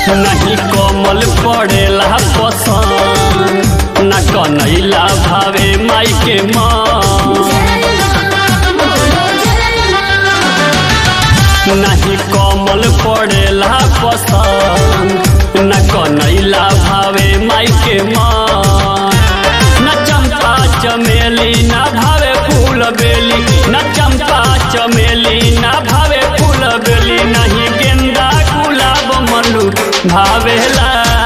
नहीं कमल पड़ेला पसंद न कनैला भावे माई के माँ नहीं कमल पड़ेला पसंद न कनैला भावे माई के माँ न चंपा चमेली न भावे फूल बेली न चंपा चमेली न भावे फूल बेली नहीं गेंदा गुलाब मल्लू भावेला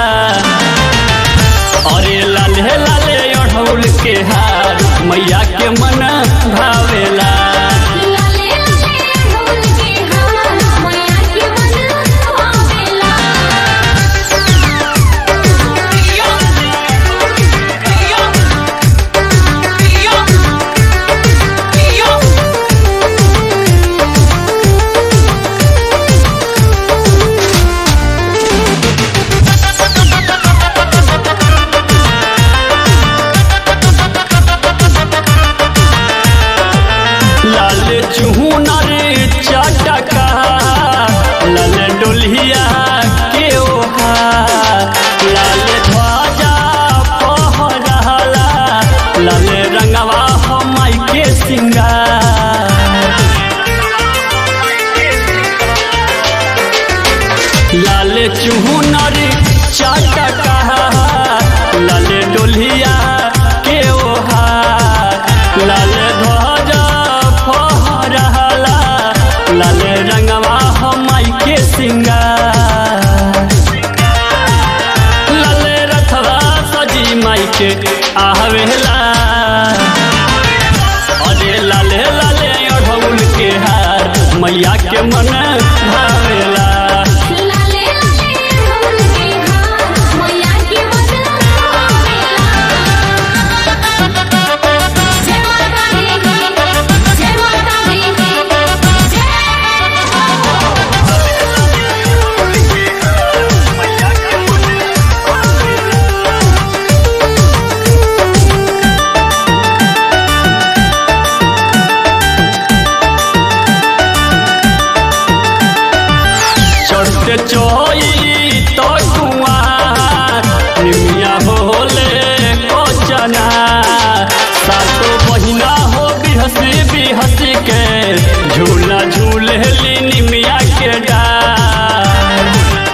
अरे लाले लाले अढ़ौल के हार मैया के मन भावेला लाल चूनर चटका लाल डोलिया के ओहा लाल ध्वजा पहरला लाल रंगवा हमाई के सिंगार लाल चूनर चटका लाल डोलिया के ओहा लाल ध्वजा फहरला लाल रंगवा हमाई के सिंगार लाल रथवा सजी माई के आवेला अरे लाले लाले अढ़ौल के हार मैया के मन भावेला चढ़ते चोई तो कुआर निमिया होले कोचना सातो बहिना हो बिहसी बिहसी के झूला झूले ली निमिया के डार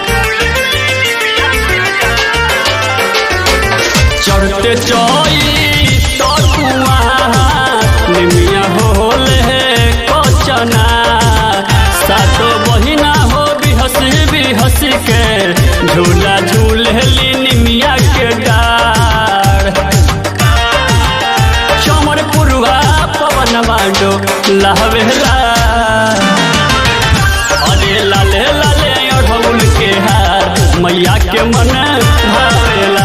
चढ़ते चोई तो कुआर निमिया होले कोचना सातो बहिना हो बिहसी बिहसी के झूला झूलली निमिया के डार चमर पुरुआ पवन बाडो लहवेला अरे लाले लाले अढ़ौल के हार मैया के मन भावेला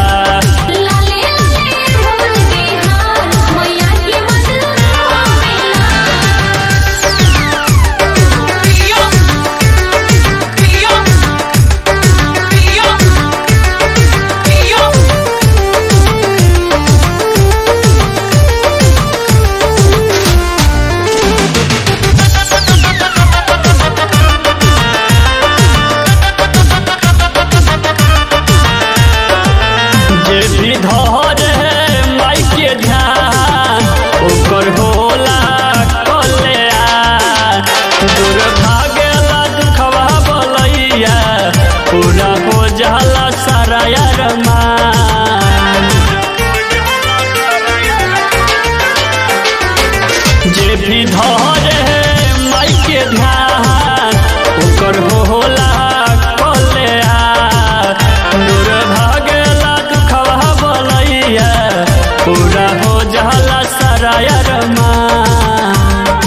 जे भी धरे माई के ध्यान ओकर होला कल्याण दूर भागेला दुखवा बोलैया पूरा हो जाला सारा अरमान जे भी धरे माई के ध्यान ओकर होला कल्याण दूर भागेला दुखवा बोलैया पूरा हो जाला सारा अरमान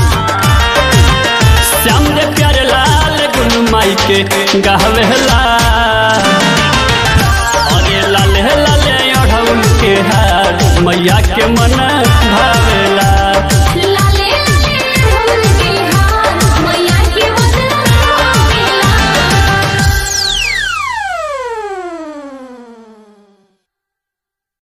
श्याम दे प्यारे लाल गुन माई के गहवेला अरे लाले लाले अढ़ौल के हार मैया के मन